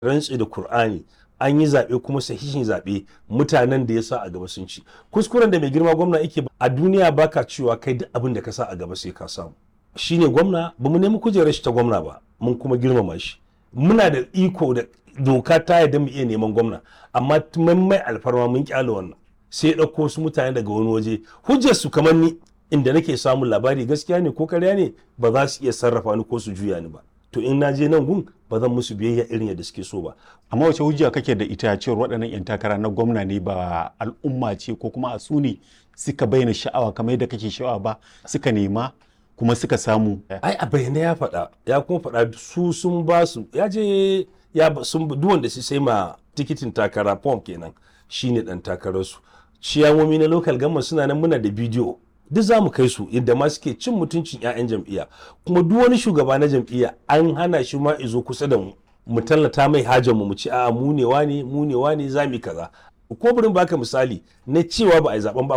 rantsi da Kur'ani an yi zaɓe kuma sahihin zaɓe mutanen da ya sa a gaba sun ci kuskuren da mai girma gwamna yake a duniya baka cewa kai duk abin da ka sa a gaba sai ka samu shine gwamna ba mu nemi kujerar shi ta gwamna ba mun kuma girmama shi muna da iko da doka ta yadda mu iya neman gwamna amma mun mai alfarma mun kyale wannan sai ya ɗauko su mutane daga wani waje hujjar su kamar ni inda nake samun labari gaskiya ne ko karya ne ba za su iya sarrafa ni ko su juya ni ba to in na je nan gun ba zan musu biyayya irin yadda suke so ba amma wace hujja kake da ita cewar waɗannan 'yan takara na gwamna ne ba al'umma ce ko kuma a su ne suka bayyana sha'awa kamar yadda kake sha'awa ba suka nema kuma suka samu ai a bayyana ya faɗa ya kuma faɗa su sun ba su ya je ya sun duk wanda su sai ma tikitin takara form kenan shine dan takararsu ciyamomi na local government suna nan muna da bidiyo duk za mu kai su yadda ma suke cin mutuncin 'ya'yan jam'iyya kuma duk wani shugaba na jam'iyya an hana shi ma izo kusa da mu mu tallata mai hajar mu mu ci a'a mu ne wane mu ne wane za mu kaza ko burin baka misali na cewa ba a yi zaben ba